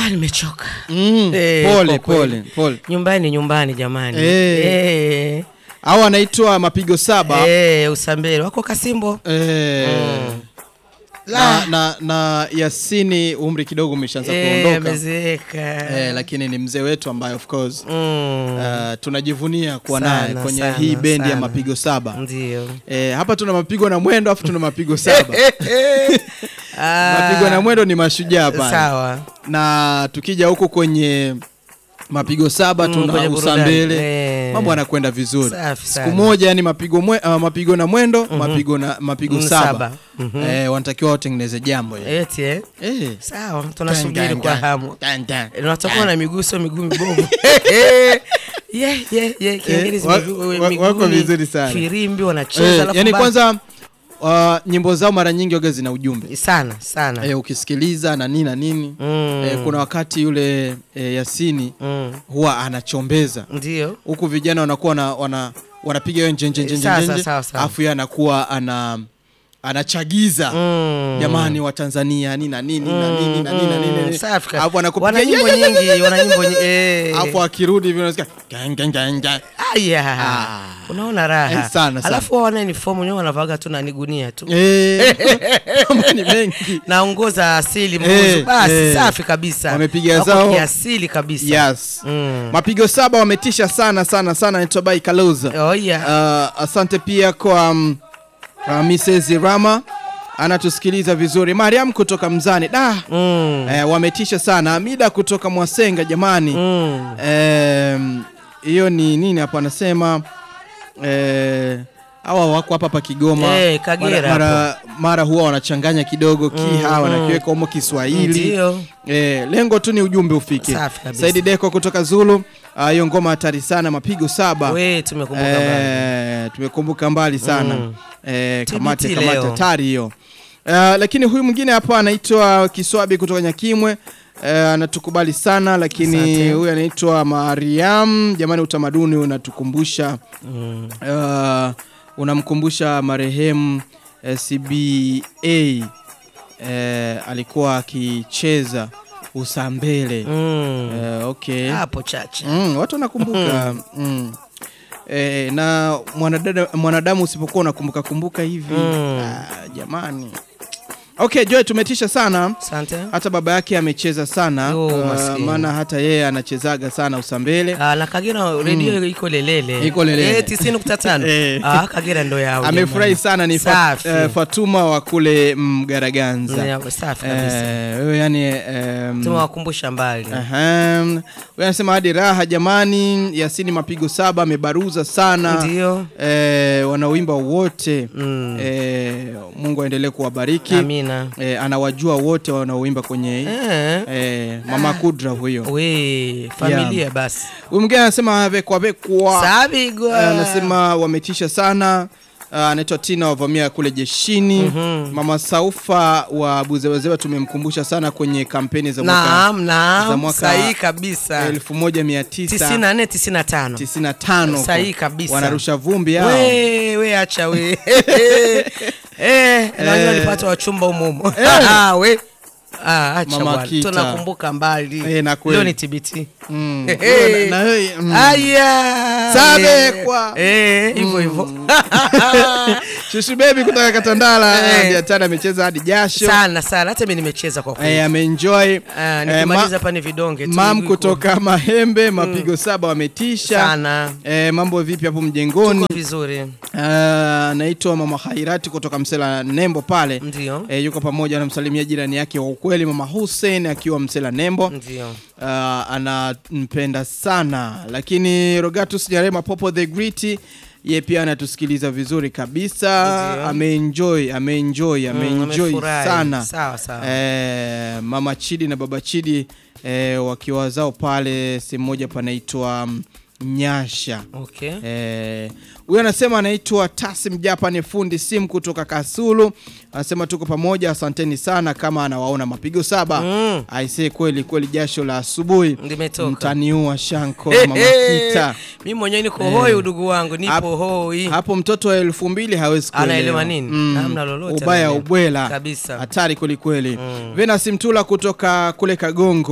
Ah, nimechoka. Mm, Eh, pole kwa kweli. pole pole. Nyumbani nyumbani jamani. Eh. Eh. Hao anaitwa mapigo saba. Eh, Usambele wako Kasimbo. Eh, na, na, na Yasini umri kidogo umeshaanza Eh, kuondoka amezeeka. eh, lakini ni mzee wetu ambaye of course Mm. uh, tunajivunia kuwa Sana, naye kwenye sana, hii bendi ya sana. mapigo saba. Ndio. Eh, hapa tuna mapigo na mwendo afu tuna mapigo saba. Ah, mapigo na mwendo ni mashujaa pale. Sawa. na tukija huku kwenye mapigo saba Mm, tuna kwenye burudani. usambele Eh. mambo yanakwenda vizuri Safi siku sana. moja yani mapigo, mwe, uh, mapigo na mwendo mapigo na mapigo Mm, saba, saba. Mhm. eh, wanatakiwa watengeneze jambo hili. Eti eh. eh. Sawa, tunasubiri Tan, kwa tan, hamu. tan, tan. Eh, Unatakuwa na miguu sio miguu mibovu. Yeah, yeah, yeah. Kiingereza wa- miguu- wa- miguu wako ni vizuri sana. Firimbi wanacheza Eh, alafu yani ba- kwanza uh, nyimbo zao mara nyingi waga zina ujumbe sana sana. eh, ukisikiliza na nini na nini Mm. eh, kuna wakati yule eh, Yasini Mm. huwa anachombeza Ndio. huku vijana wanakuwa wana, wana, wanapiga hiyo njenje njenje Sawa, njenje, sawa, sawa. alafu yeye anakuwa ana anachagiza Mm. jamani wa Tanzania nini na nini na nini na nini na nini, Mm, nini safi kabisa. alafu anakupiga Wana nyimbo yeah, yeah, yeah, nyingi, wana nyimbo nyingi. Eh. alafu akirudi hivi unasikia gang gang gang gang Aya. Ah. Unaona raha. Eh, sana, sana. Alafu wao wana uniform wenyewe wanavaga tu na nigunia tu. eh mambo ni mengi Naongoza asili mbuzu. Eh, Basi eh. safi kabisa. Wamepiga Wako zao. kiasili kabisa. yes Mm. mapigo saba wametisha sana sana sana naitwa Bai Kaluza Oh yeah. Uh, asante pia kwa um, uh, Mrs. Rama anatusikiliza vizuri. Mariam kutoka Mzani da Mm. eh, wametisha sana. Amida kutoka Mwasenga jamani Mm. Em, hiyo ni nini hapo anasema eh, hawa wako hapa pa Kigoma Eh, Kagera mara, mara, mara huwa wanachanganya kidogo kiha Mm, wanakiweka humo Kiswahili Ndio. Eh, lengo tu ni ujumbe ufike. Safi kabisa. Saidi Deko kutoka Zulu, ah, hiyo ngoma hatari sana, mapigo saba. We tumekumbuka bado. Eh, tumekumbuka mbali sana Mm. eh, TBT kamati leo. kamati hatari hiyo uh, lakini huyu mwingine hapa anaitwa Kiswabi kutoka Nyakimwe eh, anatukubali sana lakini Asante. huyu anaitwa Mariam. Jamani, utamaduni unatukumbusha Mm. uh, unamkumbusha marehemu eh, CBA eh, alikuwa akicheza Usambele Mm. eh, okay Hapo chache. Mm, watu wanakumbuka mm. E, na mwanadada, mwanadamu usipokuwa unakumbuka kumbuka hivi Mm. ah, jamani okay Joy tumetisha sana Asante. hata baba yake amecheza sana Yo, ah, maskini. maana hata yeye anachezaga sana usambele Ah, na Kagera redio iko lelele. Iko lelele. Eh, 90.5. Eh. Ah, Kagera ndo yao. amefurahi jamani. sana ni Fa, Safi. eh, Fatuma wa kule Mgaraganza Ya, Safi kabisa. Eh, wewe yani em, Tumewakumbusha mbali. Ahem. Huyu anasema hadi raha jamani, Yasini mapigo saba amebaruza sana Ndio. eh, wanaoimba wote Mm. eh, Mungu aendelee kuwabariki Amina. eh, anawajua wote wanaoimba kwenye Eh. eh, mama Kudra huyo. We, familia basi. Huyu mwingine anasema vekwa vekwa, Sabigwa. Eh, anasema wametisha sana Ah, anaitwa Tina wavamia kule jeshini. Mhm. Mama Saufa wa Buzewezewe tumemkumbusha sana kwenye kampeni za mwaka Naam, za naam. mwaka Sahihi kabisa. 1995 94 95. 95 huko. Sahihi kabisa. wanarusha vumbi hao. We, we acha we. Eh, na wengine walipata wachumba humo humo. we. Ah, acha Mama bwana. Kita. Tunakumbuka mbali. Eh, na kweli. Leo ni TBT. Mm. Eh. Na- na wewe, mm. Aya. Sabekwa. Eh, hivyo hivyo. Shushu baby kutoka Katandala Eh. Biatana amecheza hadi jasho Sana sana hata mimi nimecheza kwa kweli. eh, ameenjoy Ah, Eh, nikimaliza ma- hapa ni vidonge tu, mam miguu iko- kutoka Mahembe mapigo saba wametisha sana. eh, mambo vipi hapo mjengoni Tuko vizuri. Ah, naitwa mama Hairati kutoka Msela Nembo pale Ndio. eh, yuko pamoja anamsalimia jirani yake wa ukweli mama Hussein akiwa Msela Nembo Ndio. uh, anampenda sana lakini Rogatus Nyarema Popo the Great ye pia anatusikiliza vizuri kabisa Ndio. ameenjoy ameenjoy ameenjoy amefurahi. sana Sawa, sawa. eh, mama Chidi na baba Chidi eh, wakiwa zao pale sehemu moja panaitwa mm, Nyasha Okay. Eh, huyu anasema anaitwa Tasim Japan fundi simu kutoka Kasulu. Anasema tuko pamoja, asanteni sana kama anawaona mapigo saba. Mm. Aisee, kweli kweli jasho la asubuhi Limetoka. mtaniua Shanko Eh, mama eh, Kita. Mimi mwenyewe niko hoi udugu wangu, nipo Hapo- hoi. Hapo mtoto wa elfu mbili hawezi kuelewa. Anaelewa nini? Hamna lolote Ubaya anaelewa. ubwela Kabisa. hatari kwelikweli. Mm. Venus Mtula kutoka kule Kagongo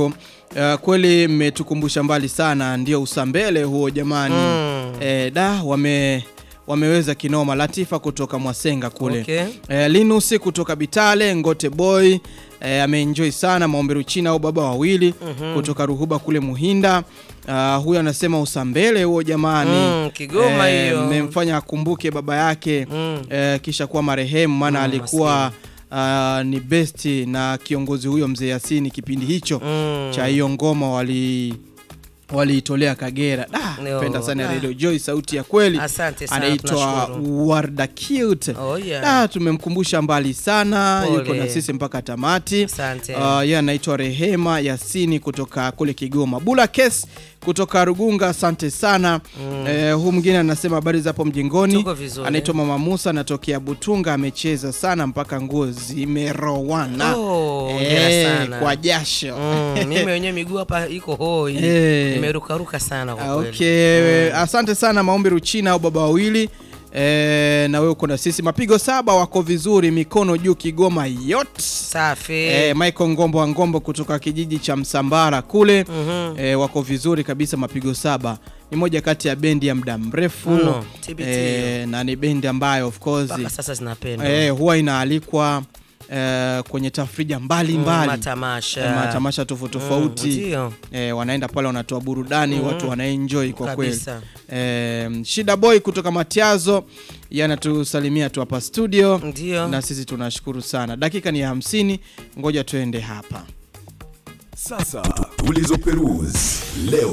Uh, kweli mmetukumbusha mbali sana, ndio usambele huo jamani. Mm. Eh, da wame wameweza kinoma. Latifa kutoka Mwasenga kule Okay. eh, Linus kutoka Bitale, Ngote Boy eh, ameenjoy sana maomberu China au baba wawili kutoka Ruhuba kule Muhinda. Uh, huyo anasema usambele huo jamani. Mm, Kigoma hiyo. mmemfanya akumbuke baba yake Mm. eh, kisha kuwa marehemu maana Mm, alikuwa uh, ni besti na kiongozi huyo mzee Yasini kipindi hicho Mm. cha hiyo ngoma wali waliitolea Kagera. Da, Yo, penda sana da. Radio Joy, sauti ya kweli. Asante sana, Anaitwa tunashukuru. Warda Cute. Oh, yeah. Da, tumemkumbusha mbali sana, Pole. yuko na sisi mpaka tamati. Asante. Uh, yeye anaitwa Rehema Yasini kutoka kule Kigoma. Bula Kes kutoka Rugunga, asante sana. Eh, huu mwingine anasema habari zapo mjengoni. Tuko vizuri. Anaitwa Mama Musa, anatokea Butunga, amecheza sana mpaka nguo zimerowana. Oh, hongera Eh, sana. kwa jasho. Mm, mimi wenyewe miguu hapa iko hoi. Eh. Nimerukaruka sana kwa Ah, kweli. Okay, asante sana Maombi Ruchina au baba wawili. E, na wewe uko na sisi mapigo saba wako vizuri, mikono juu Kigoma yote. Safi. E, Michael Ngombo wa Ngombo kutoka kijiji cha Msambara kule Mhm. e, wako vizuri kabisa, mapigo saba. Ni moja kati ya bendi ya muda mrefu Mno, TBT e, na ni bendi ambayo of course Mpaka sasa zinapendwa. e, huwa inaalikwa e, kwenye tafrija mbalimbali Mm, matamasha. e, matamasha tofauti Mm, tofauti ndio. e, wanaenda pale wanatoa burudani watu wanaenjoy kwa kweli Kabisa. e, Shida Boy kutoka Matiazo yanatusalimia tu hapa studio Ndio. na sisi tunashukuru sana. Dakika ni ya hamsini, ngoja tuende hapa. Sasa tulizoperuzi leo.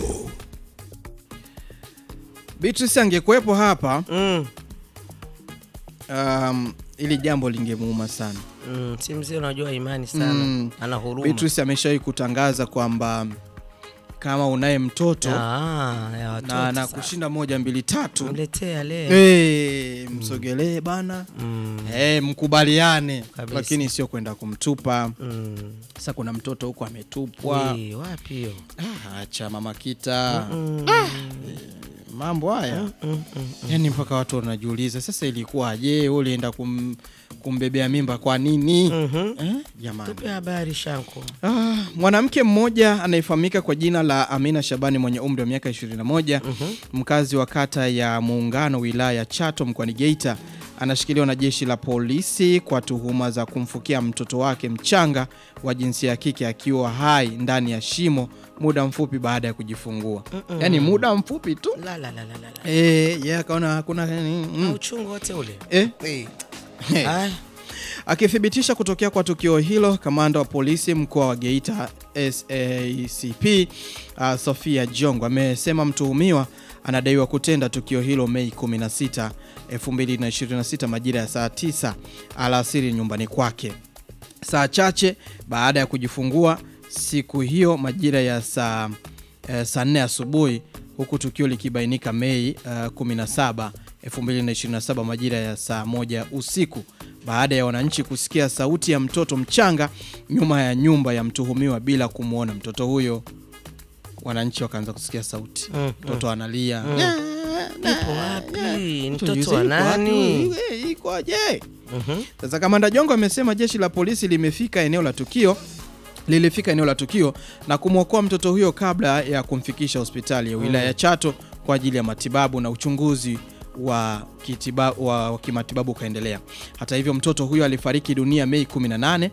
Beatrice angekuwepo hapa Mm. um, ili jambo lingemuuma sana. Mm, si mzee unajua imani sana. Mm. Ana huruma. Beatrice ameshawahi kutangaza kwamba kama unaye mtoto Ah, ya watoto. na na sasa. kushinda moja mbili tatu Mletea leo. hey, msogelee bana Mm. hey, mkubaliane, Kabisa. lakini sio kwenda kumtupa. Mm. Sasa kuna mtoto huko ametupwa. Wee, wapi hiyo? Ah, acha mama kita Mm. mambo haya Mm, mm, mm. yani mpaka watu wanajiuliza sasa ilikuwaje wewe ulienda kum, kumbebea mimba kwa nini Mhm. eh, jamani Tupe habari Shanko. ah, mwanamke mmoja anayefahamika kwa jina la Amina Shabani mwenye umri wa miaka 21 mkazi wa kata ya Muungano wilaya ya Chato mkoani Geita anashikiliwa na jeshi la polisi kwa tuhuma za kumfukia mtoto wake mchanga wa jinsia ya kike akiwa hai ndani ya shimo muda mfupi baada ya kujifungua yaani muda mfupi tu La la la la la. la. Eh, yeye akaona hakuna Na mm, uchungu wote ule. eh. Eh. Eh. Ay, Akithibitisha kutokea kwa tukio hilo, kamanda wa polisi mkoa wa Geita SACP uh, Sofia Jongo amesema mtuhumiwa anadaiwa kutenda tukio hilo Mei 16, 2026 majira ya saa 9 alasiri nyumbani kwake, saa chache baada ya kujifungua siku hiyo majira ya saa eh, saa 4 asubuhi, huku tukio likibainika Mei uh, 17, 2027 majira ya saa moja usiku baada ya wananchi kusikia sauti ya mtoto mchanga nyuma ya nyumba ya mtuhumiwa bila kumwona mtoto huyo. Wananchi wakaanza kusikia sauti, Mm, mtoto analia. Ipo wapi? Mtoto Tujiulize, wa iko wapi? nani? Eh, Ikoje? Mhm. Sasa kamanda Jongo amesema jeshi la polisi limefika eneo la tukio lilifika eneo la tukio na kumwokoa mtoto huyo kabla ya kumfikisha hospitali ya wilaya ya Chato kwa ajili ya matibabu na uchunguzi wa, kitiba, wa, wa kimatibabu ukaendelea. Hata hivyo mtoto huyo alifariki dunia Mei 18,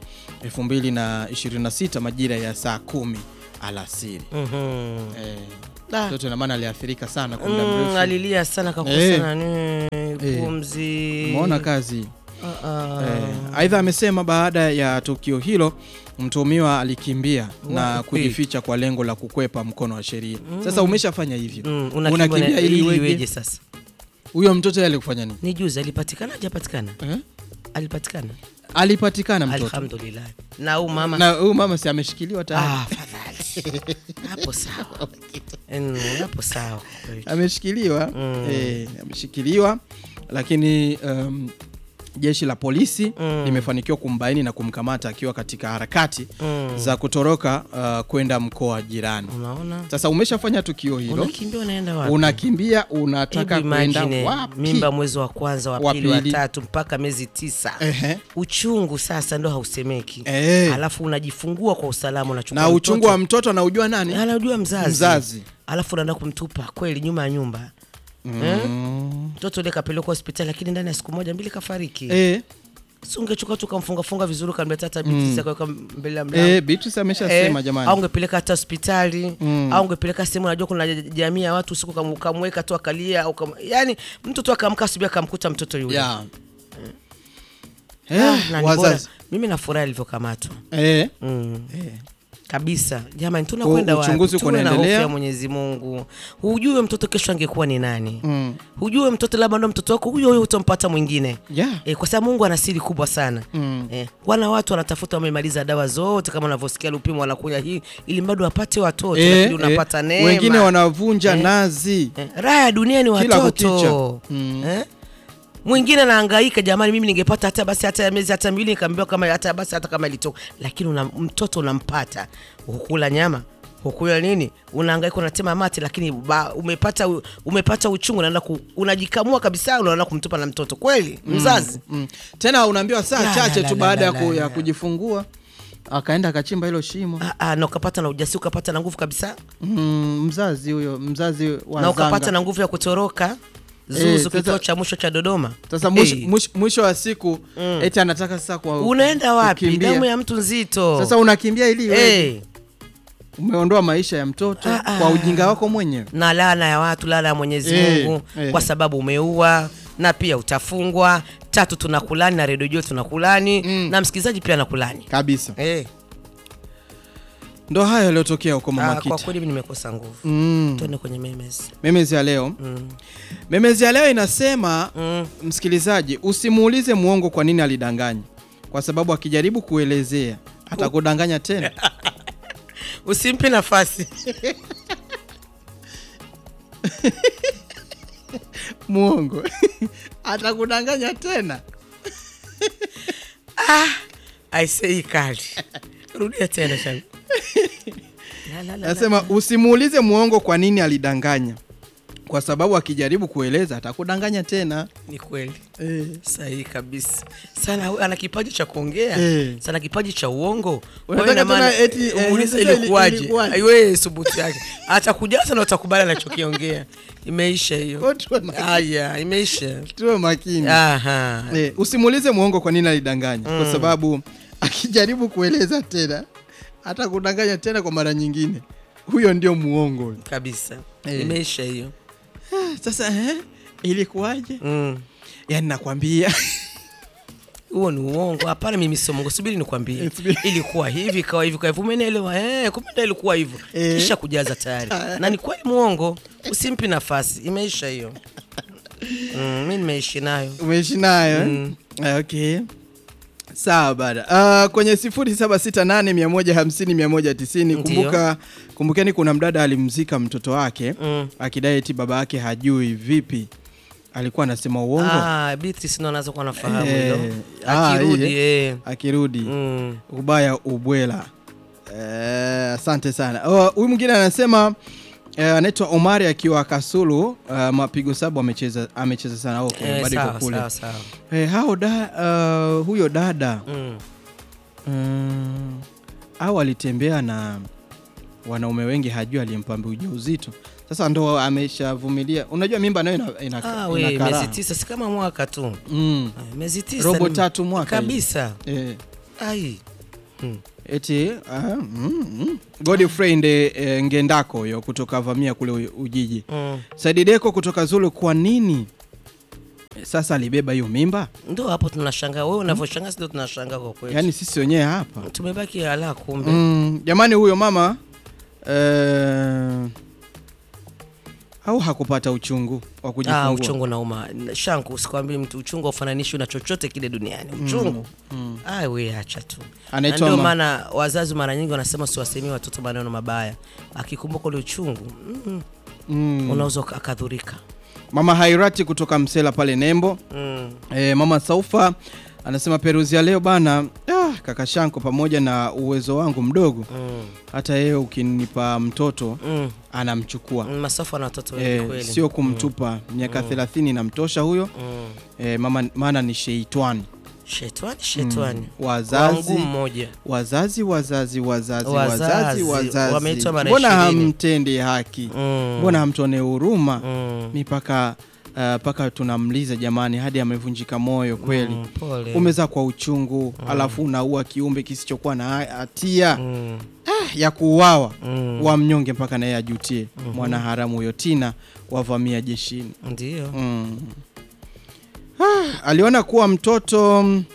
2026 majira ya saa kumi alasiri. Mhm. Eh, Da. mtoto ina maana aliathirika sana kwa muda Mm, mrefu. alilia sana Eh. kakosa nani Eh. pumzi. Umeona kazi. Ah, ah. Eh, Aidha amesema baada ya tukio hilo mtuhumiwa alikimbia na Wapi? kujificha kwa lengo la kukwepa mkono wa sheria. Sasa umeshafanya hivyo, Mm, unakimbia unakimbia na- ili ili iweje? iweje sasa? Huyo mtoto yeye alikufanya nini? Ni juzi alipatikana hajapatikana? Eh? Alipatikana. Alipatikana mtoto Alhamdulillah. Na huyu mama na huyu mama si ameshikiliwa tayari, Ah, fadhali. Hapo sawa. Mm, hapo sawa. ameshikiliwa Mm. eh, ameshikiliwa lakini um, jeshi la polisi limefanikiwa kumbaini na kumkamata akiwa katika harakati za kutoroka uh, kwenda mkoa jirani. Unaona, Sasa umeshafanya tukio hilo, unakimbia unaenda wapi? unakimbia unataka Hebu kwenda imagine, wapi? mimba mwezi wa kwanza wa Wa pili wa pili. tatu mpaka miezi tisa Ehe. uchungu sasa ndo hausemeki Eh. alafu unajifungua kwa usalama unachukua na uchungu mtoto. wa mtoto anaujua nani? anajua mzazi Mzazi. alafu unaenda kumtupa kweli nyuma ya nyumba eh? mtoto ule kapelekwa hospitali lakini ndani ya siku moja mbili kafariki Eh, si ungechukua tu kamfungafunga vizuri ukamleta hata biti kaweka mbele ya mlango eh, Beatrice ameshasema Eh, jamani. au ungepeleka hata hospitali au ungepeleka sehemu unajua kuna jamii ya watu usiku kam- ukamweka tu akalia au kam... yani mtu tu akamka asubuhi akamkuta mtoto yule Yeah. Ah, Eh, na ni bora. wazazi. mimi nafurahi alivyokamatwa Eh, mm. eh. kabisa jamani tunakwenda wapi uchunguzi uko tuwe na hofu unaendelea. ya mwenyezi mungu hujue mtoto kesho angekuwa ni nani Mm. hujue mtoto labda ndo mtoto wako huyo huyo utampata mwingine Yeah. E, kwa sababu Mungu ana siri kubwa sana Mm. e, wana watu wanatafuta wamemaliza dawa zote kama unavyosikia Lupimo wanakuja hii ili bado wapate watoto Eh, lakini unapata eh. neema Wengine wanavunja nazi. Eh, raha ya dunia ni Kila watoto kukicha. Mm. eh? mwingine anahangaika jamani mimi ningepata hata basi hata ya miezi hata miwili nikaambiwa kama hata basi hata kama ilitoka lakini una, mtoto unampata hukula nyama hukula nini unahangaika unatema mate lakini ba, umepata umepata uchungu unaenda ku, unajikamua kabisa unaenda kumtupa na mtoto kweli mzazi Mm. Tena unaambiwa saa La, chache la, tu la, baada la, ya ku- la, ya la. kujifungua akaenda akachimba hilo shimo. Ah, ah, na ukapata na ujasiri ukapata na nguvu kabisa Mm, mzazi huyo mzazi wa na ukapata Zanga. na nguvu ya kutoroka Eh, zuzu sasa- kituo cha mwisho cha Dodoma Sasa mwisho, Eh, mwisho, mwisho wa siku eti anataka sasa kwa unaenda wapi kukimbia. damu ya mtu nzito Sasa unakimbia ili wewe Eh, umeondoa maisha ya mtoto Ah, ah. kwa ujinga wako mwenyewe. na laana ya watu laana ya Mwenyezi Eh, Mungu eh. kwa sababu umeua na pia utafungwa tatu tunakulani na redio tunakulani na msikilizaji pia anakulani Kabisa. eh. Ndo hayo yaliyotokea huko Ah, Mama kwa Kita. kweli mimi nimekosa nguvu Mm. tuende kwenye memes Memezi ya leo. mm. Memezi ya leo inasema Mm. msikilizaji, usimuulize mwongo kwa nini alidanganya, kwa sababu akijaribu kuelezea atakudanganya tena. usimpe nafasi Mwongo atakudanganya tena. aisei kali rudia tena shanga La, la, la, la. Nasema usimuulize mwongo kwa nini alidanganya, kwa sababu akijaribu kueleza atakudanganya tena. ni kweli Eh. sahihi kabisa sana huyu ana kipaji cha kuongea Eh. sana kipaji cha uongo Kwa Unataka hiyo ina maana, tena eti, eh, umuulize sasa ili- ilikuwaje ilikuwaje? aiwe subutu yake atakujaza na utakubali anachokiongea imeisha hiyo Kwa tuwe makini. haya imeisha Tuwe makini. aha Eh, usimuulize mwongo kwa nini alidanganya, kwa sababu akijaribu kueleza tena atakudanganya tena kwa mara nyingine. Huyo ndio muongo. kabisa Eh. imeisha hiyo Ah, Sasa eh, ilikuwaje? Mm. Yaani nakwambia huo ni uongo hapana mimi sio mungu subiri nikwambie Subiri. ilikuwa hivi ikawa hivi kwa hivyo umenielewa eh kumbe ndio ilikuwa hivyo Eh. kisha kujaza tayari na ni kweli muongo usimpi nafasi imeisha hiyo mm, mi nimeishi nayo umeishi nayo eh? Ah, okay sawa bada uh, kwenye 0768150190 Ndiyo. kumbuka kumbukeni kuna mdada alimzika mtoto wake Mm. akidai eti baba yake hajui vipi alikuwa anasema uongo Ah, Beatrice ndo anaweza kuwa nafahamu Eh, hilo. ah, Akirudi hii, eh. akirudi Mm. ubaya ubwela Eh, asante sana Oh, huyu mwingine anasema eh, anaitwa omari akiwa kasulu uh, mapigo saba amecheza amecheza sana okay, Eh, bado iko sawa, kule sawa, sawa. Eh, hao da, uh, huyo dada Mm. mm, au alitembea na wanaume wengi hajui aliyempamba ujauzito sasa ndo ameshavumilia unajua mimba nayo ina, ina, Ah, ina we, karaha. miezi tisa si kama mwaka tu mm. Ah, miezi tisa Robo ni- tatu mwaka kabisa eh, ai eti uh, mm, mm. Godfrey nde eh, ngendako huyo kutoka vamia kule U- ujiji mm. Saidi Deko kutoka Zulu kwa nini sasa alibeba hiyo mimba ndo hapo tunashangaa wewe unavyoshangaa sindo tunashangaa kwa kweli yaani sisi wenyewe hapa tumebaki ala kumbe Mm, jamani huyo mama eh, au hakupata uchungu wa Ah, kujifungua uchungu nauma shanku usikwambie mtu uchungu aufananishi na chochote kile duniani uchungu mm. ah, we acha tu Na Anaitwa ndio ma- maana wazazi mara nyingi wanasema siwasemii watoto maneno mabaya akikumbuka ule uchungu mm, mm, unaweza uka- akadhurika Mama Hairati kutoka Msela pale Nembo. Mm. E, mama Saufa anasema peruzi ya leo bana, ah, kaka Shanko, pamoja na uwezo wangu mdogo, Mm. hata yeye ukinipa mtoto Mm. anamchukua Mm, Masafa na watoto wengi e, kweli. sio kumtupa. Miaka 30 inamtosha huyo Mm. e, mama, maana ni sheitani. Shetwani, shetwani. Wazazi Wangu mmoja. wazazi wazazi wazazi Wazazi, wazazi wazazi, wameitwa mara mbona ishirini. hamtendi haki? Mm. Mbona hamtuone huruma? Mm. mi paka uh, paka tunamliza jamani, hadi amevunjika moyo kweli. Mm, pole. Umezaa kwa uchungu alafu unaua kiumbe kisichokuwa na hatia Mm. ya kuuawa Mm. wa mnyonge mpaka naye ajutie. Mwanaharamu huyo Tina wavamia jeshini. Ndio. Mm. Ah, aliona kuwa mtoto mm,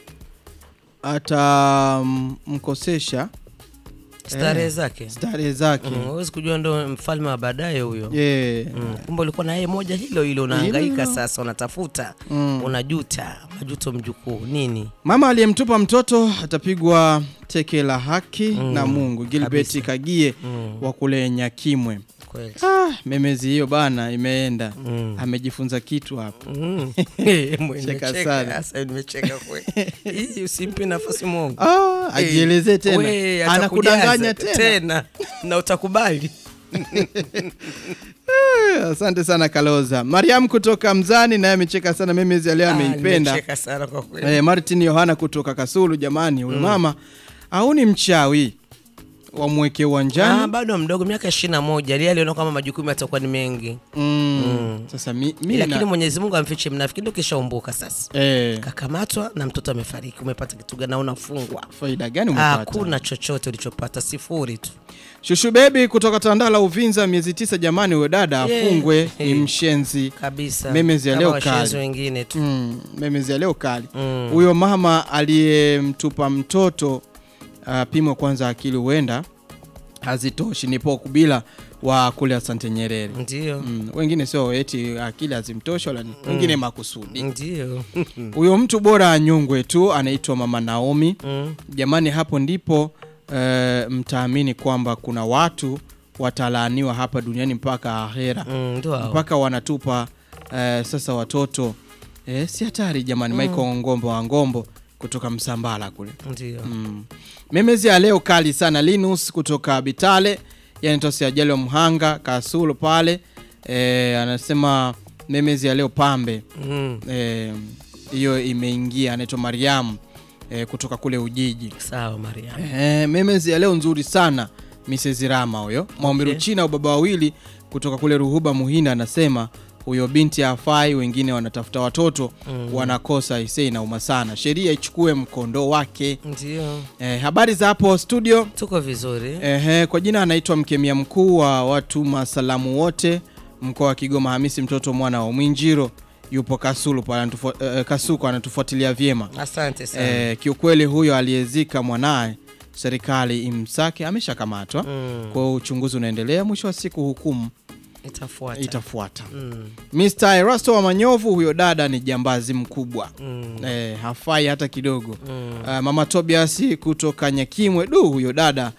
atamkosesha Starehe zake. starehe zake Mm, Huwezi kujua ndo mfalme wa baadaye huyo. yeah. Mm, kumbe ulikuwa na yeye moja hilo hilo unahangaika sasa unatafuta Mm. unajuta majuto mjukuu nini Mama aliyemtupa mtoto atapigwa teke la haki na Mungu. Gilbert Kabisa. Kagie Mm. wa kule Nyakimwe. kweli Ah, memezi hiyo bana imeenda. Mm. Amejifunza kitu hapo. Mm. Mwe, Cheka nimecheka, sana. sasa nimecheka kweli hii usimpe nafasi Mungu Ah, ajielezee We, tena. atakujaza Anakudanganya tena. tena na utakubali Eh, Asante sana Kaloza. Mariam kutoka Mzani naye amecheka sana memezi ya leo Ah, ameipenda. nimecheka sana kwa kweli Eh, Martin Yohana kutoka Kasulu jamani, huyu mama au ni mchawi wamweke Ah, uwanjani. bado mdogo miaka ishirini na moja lia aliona kwamba majukumu yatakuwa ni mengi Mm. Sasa mi, mi lakini na, Mwenyezi Mungu amfiche mnafiki ndio kishaumbuka sasa eh, kakamatwa na mtoto amefariki umepata kitu gani na unafungwa faida gani umepata? hakuna chochote ulichopata sifuri tu Shushu Bebi kutoka Tandala Uvinza, miezi tisa. Jamani, huyo dada Yeah. afungwe, ni Eh. mshenzi. kabisa Memezi ya Kama leo washenzi kali. wengine tu Mm, memezi ya leo kali. Mm. Huyo mama aliyemtupa mtoto apimwe kwanza akili, huenda hazitoshi. Ni Pokubila wa kule Asante Nyerere. ndio Mm, wengine sio eti akili hazimtoshi wala nini, wengine makusudi. ndio Huyo mtu bora anyongwe tu, anaitwa Mama Naomi. Mm. Jamani, hapo ndipo e, mtaamini kwamba kuna watu watalaaniwa hapa duniani mpaka ahera, Mm, ndio hao. mpaka wanatupa e, sasa watoto e, si hatari jamani. Michael Ngombo wa Ngombo kutoka Msambala kule ndio mm. Memezi ya leo kali sana. Linus kutoka Bitale, yani tosi ajali wa Mhanga Kasulu pale e, anasema memezi ya leo pambe Mm. Eh, hiyo imeingia. Anaitwa Mariam eh, kutoka kule Ujiji. sawa Maria Eh, memezi ya leo nzuri sana Mrs. Rama huyo Maombi Okay. China au baba wawili kutoka kule Ruhuba Muhinda anasema huyo binti hafai, wengine wanatafuta watoto wanakosa. Isei inauma sana, sheria ichukue mkondo wake. ndio Eh, habari za hapo studio. tuko vizuri Ehe, kwa jina anaitwa mkemia mkuu wa watu masalamu wote mkoa wa Kigoma, Hamisi mtoto mwana wa Mwinjiro yupo Kasulu pale anatufo- eh, Kasuku anatufuatilia vyema. asante sana Eh, kiukweli huyo aliyezika mwanaye serikali imsake ameshakamatwa. Mm. Kwa hiyo uchunguzi unaendelea, mwisho wa siku hukumu itafuata itafuata. Mm. Mr. Erasto wa Manyovu, huyo dada ni jambazi mkubwa Mm. eh, hafai hata kidogo. Mm. Uh, mama Tobias kutoka Nyakimwe, du huyo dada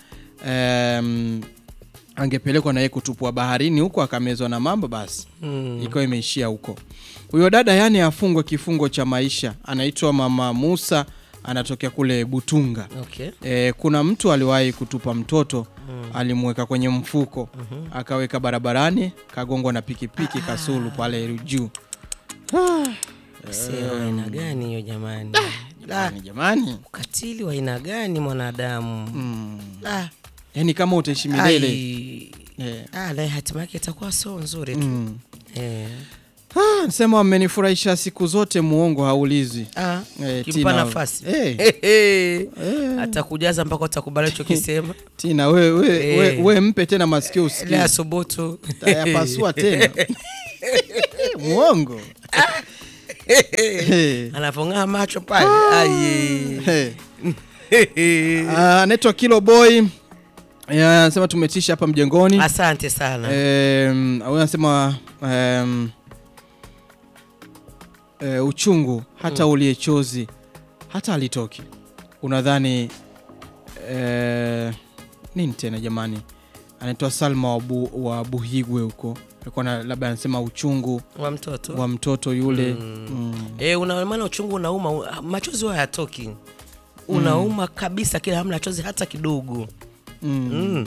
um, angepelekwa na yeye kutupwa baharini huko akamezwa na mamba, basi Mm. ikawa imeishia huko. Huyo dada yani afungwe kifungo cha maisha. Anaitwa mama Musa, anatokea kule Butunga. okay E, kuna mtu aliwahi kutupa mtoto alimweka kwenye mfuko akaweka barabarani, kagongwa na pikipiki Kasulu pale juu. sio aina gani hiyo jamani La, Jamani, jamani ukatili wa aina gani mwanadamu Ah, yani kama utaishi milele ai. Eh. Ah, naye hatima yake itakuwa sio nzuri tu Mm. Eh. Ah, Nasema wamenifurahisha siku zote, muongo haulizi. Ah, Eh, kimpa Tina- nafasi Eh. Hehe. atakujaza mpaka utakubali alichokisema Tina we, we, we, Eh. we mpe tena masikio ile usikie, asubutu tayapasua tena muongo Eh. anavong'aa macho pale Aye. Eh. Ah, anaitwa Kilo Boy Eh, anasema tumetisha hapa mjengoni. asante sana Em, huyu anasema em, eh, uchungu hata ulie chozi hata alitoki. Unadhani eh, nini tena jamani? anaitwa Salma wa, bu, wa Buhigwe huko alikuwa na- labda anasema uchungu wa mtoto wa mtoto yule mm. e, una maana uchungu unauma u- machozi huwa hayatoki unauma kabisa kila hamna chozi hata kidogo mm.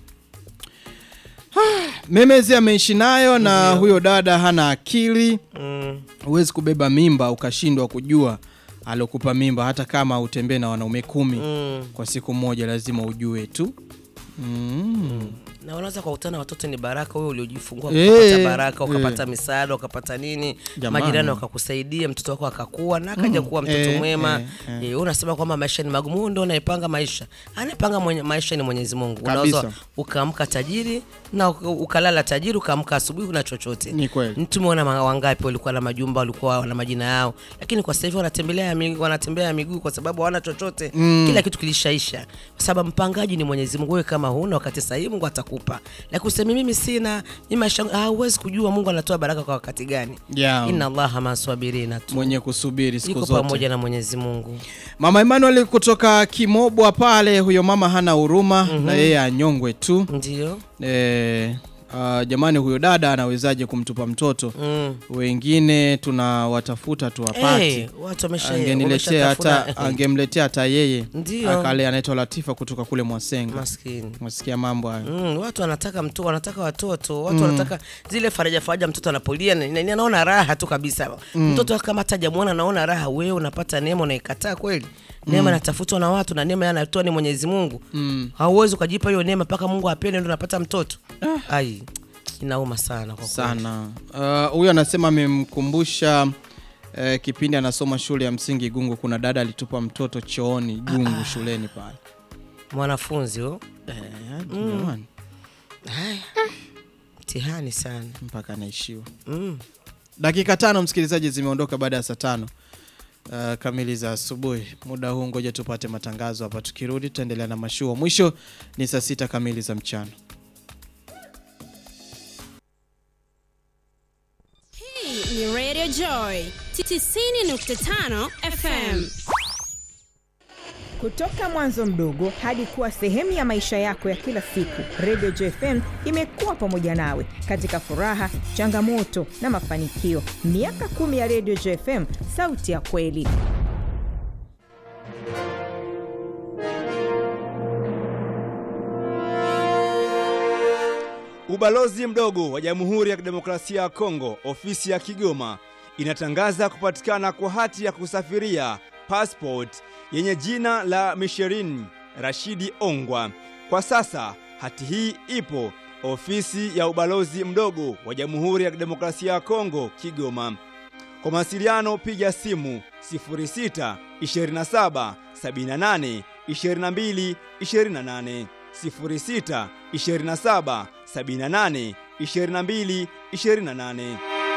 Memezi ameishi nayo na huyo dada hana akili Mm. huwezi kubeba mimba ukashindwa kujua alokupa mimba hata kama utembee na wanaume kumi Mm. kwa siku moja lazima ujue tu mm. na unaweza kukutana watoto ni baraka wewe uliojifungua Eh, ukapata baraka eh. ukapata misaada ukapata nini Jamani. majirani wakakusaidia mtoto wako akakua na akaja kuwa mtoto eh, mwema eh, eh, eh. wewe unasema kwamba maisha ni magumu huyu ndo anaipanga maisha anayepanga mwenye, maisha ni mwenyezi mungu Kabisa. unaweza ukaamka tajiri na uka- ukalala tajiri ukaamka asubuhi una chochote Ni kweli. tumeona ma- wangapi walikuwa na majumba walikuwa na majina yao lakini kwa sasa hivi wanatembelea ya miguu- wanatembea ya miguu kwa sababu hawana chochote mm. kila kitu kilishaisha kwa sababu mpangaji ni mwenyezi mungu wewe kama huna wakati sahihi mungu atakupa lakini useme mimi sina mimi maisha yangu- ah, huwezi kujua mungu anatoa baraka kwa wakati gani Yeah. inna allaha maswabirina tu mwenye kusubiri siku yuko zote pamoja na mwenyezi mungu mama Emmanuel kutoka Kimobwa pale huyo mama hana huruma na yeye anyongwe tu ndio e, uh, jamani huyo dada anawezaje kumtupa mtoto mm. wengine tunawatafuta tuwapati hey, watu wamesha- angeniletea hata wameshatafuna- angemletea hata yeye Ndio. akale anaitwa Latifa kutoka kule Mwasenga maskini masikia mambo hayo Mm, watu wanataka mtu wanataka watoto watu wanataka zile faraja faraja mtoto anapolia na- na- anaona raha tu kabisa mtoto kama hata hajamuona anaona raha wewe unapata neema unaikataa kweli neema inatafutwa na watu na neema anatoa ni mwenyezi mungu mm. hauwezi ukajipa hiyo neema mpaka mungu apende ndo unapata mtoto ai inauma sana kwa kweli. sana Uh, huyo anasema amemkumbusha uh, kipindi anasoma shule ya msingi Gungu kuna dada alitupa mtoto chooni Gungu shuleni pale mwanafunzi huyo Eh, jamani, mtihani sana mpaka anaishiwa mm. dakika tano msikilizaji zimeondoka baada ya saa tano uh, kamili za asubuhi muda huu ngoja tupate matangazo hapa tukirudi tutaendelea na mashua mwisho ni saa sita kamili za mchana Hii ni Radio Joy 90.5 FM. Kutoka mwanzo mdogo hadi kuwa sehemu ya maisha yako ya kila siku, Radio JFM imekuwa pamoja nawe katika furaha, changamoto na mafanikio. Miaka kumi ya Radio JFM, sauti ya kweli. Ubalozi mdogo wa Jamhuri ya Kidemokrasia ya Kongo, ofisi ya Kigoma, inatangaza kupatikana kwa hati ya kusafiria passport yenye jina la Misherin Rashidi Ongwa. Kwa sasa hati hii ipo ofisi ya ubalozi mdogo wa Jamhuri ya Kidemokrasia ya Kongo, Kigoma. Kwa mawasiliano piga simu 06 27 78 22 28 06 27 78 22 28.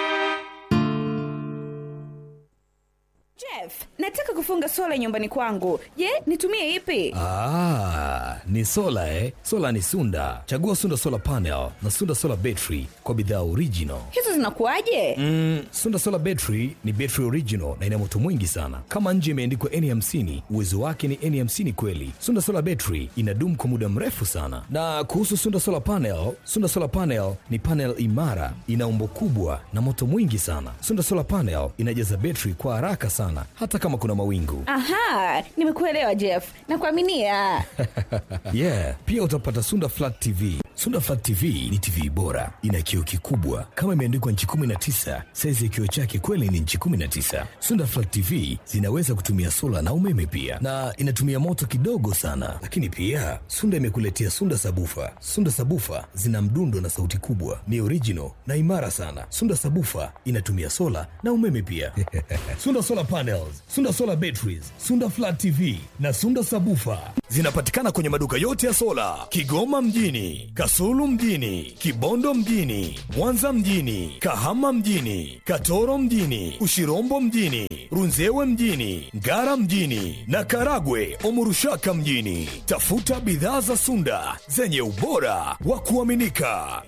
Jeff, nataka kufunga sola nyumbani kwangu. Je, nitumie ipi? Ah, ni sola eh? Sola ni Sunda. Chagua Sunda Solar Panel na Sunda Solar Battery kwa bidhaa original. Hizo zinakuwaje? Mm, Sunda Solar Battery ni battery original na ina moto mwingi sana. Kama nje imeandikwa N50, uwezo wake ni N50 kweli. Sunda Solar Battery inadumu kwa muda mrefu sana. Na kuhusu Sunda Solar Panel, Sunda Solar Panel ni panel imara, ina umbo kubwa na moto mwingi sana. Sunda Solar Panel inajaza battery kwa haraka sana hata kama kuna mawingu. Aha, nimekuelewa Jeff. Nakuaminia. yeah pia utapata sunda flat tv sunda flat tv ni tv bora ina kioo kikubwa kama imeandikwa nchi 19 saizi ya kioo chake kweli ni nchi 19 sunda flat tv zinaweza kutumia sola na umeme pia na inatumia moto kidogo sana lakini pia sunda imekuletea sunda sabufa sunda sabufa zina mdundo na sauti kubwa ni original na imara sana sunda sabufa inatumia sola na umeme pia sunda solar panels sunda solar batteries sunda flat tv na sunda sabufa zinapatikana kwenye maduka yote ya sola kigoma mjini kasulu mjini kibondo mjini mwanza mjini kahama mjini katoro mjini ushirombo mjini runzewe mjini ngara mjini na karagwe omurushaka mjini tafuta bidhaa za sunda zenye ubora wa kuaminika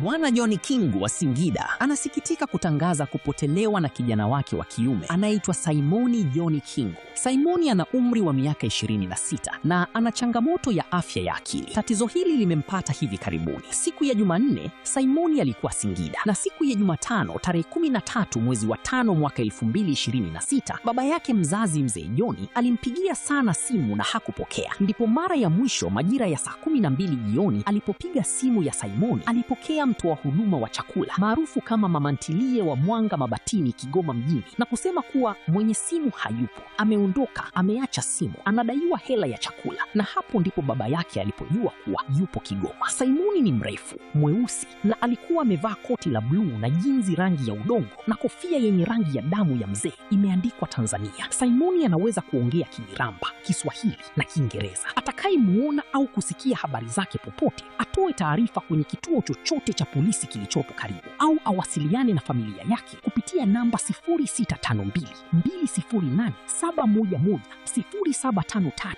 Bwana John Kingu wa Singida anasikitika kutangaza kupotelewa na kijana wake wa kiume anayeitwa Simoni John Kingu. Simoni ana umri wa miaka 26 na ana changamoto ya afya ya akili. Tatizo hili limempata hivi karibuni. Siku ya Jumanne, Simoni alikuwa Singida na siku ya Jumatano tarehe 13 mwezi wa tano mwaka 2026 baba yake mzazi mzee Joni alimpigia sana simu na hakupokea. Ndipo mara ya mwisho majira ya saa 12 jioni alipopiga simu ya Simoni alipokea mtoa huduma wa chakula maarufu kama mama ntilie wa Mwanga Mabatini, Kigoma mjini, na kusema kuwa mwenye simu hayupo, ameondoka, ameacha simu, anadaiwa hela ya chakula. Na hapo ndipo baba yake alipojua kuwa yupo Kigoma. Simoni ni mrefu, mweusi na alikuwa amevaa koti la bluu na jinzi rangi ya udongo na kofia yenye rangi ya damu ya mzee imeandikwa Tanzania. Simoni anaweza kuongea Kimiramba, Kiswahili na Kiingereza. Atakayemuona au kusikia habari zake popote atoe taarifa kwenye kituo chochote cha polisi kilichopo karibu au awasiliane na familia yake kupitia namba 0652 208 711 0753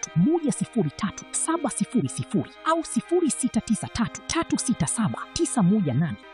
103 700 au 0693 367 918